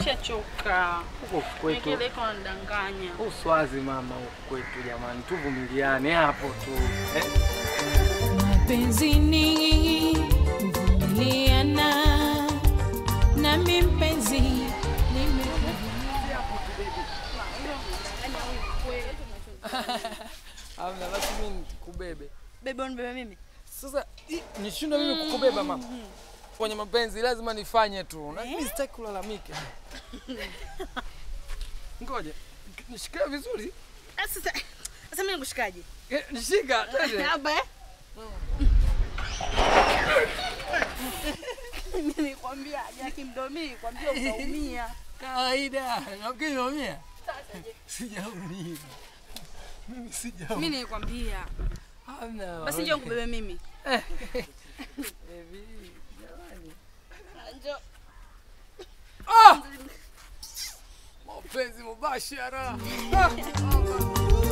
Nishachoka. Huko kwetu Nikeleko ndanganya. uswazi mama, huko kwetu jamani, tuvumiliane hapo tu eh? Mapenzini kuvumiliana, nami mpenzi nime Amna, basi mimi nikubebe. Bebe unibebe mimi. Sasa i- nishindwe mimi kukubeba mama. Kwenye mapenzi lazima nifanye tu. Na mimi sitaki kulalamika. Ngoja. Nishikie vizuri. Ah, Sasa sasa mimi nikushikaje? Eh, Nishika twende. Hapa eh? Mimi nikwambia Jaki mdomi, kwambia utaumia. Kawaida. Nafikiri umeumia? Sijaumia. Mimi sijaumia. Mimi nikwambia. Hamna. Basi njoo nikubebe mimi. Baby, jamani. Njoo. Ah! Mapenzi mubashara. Ah!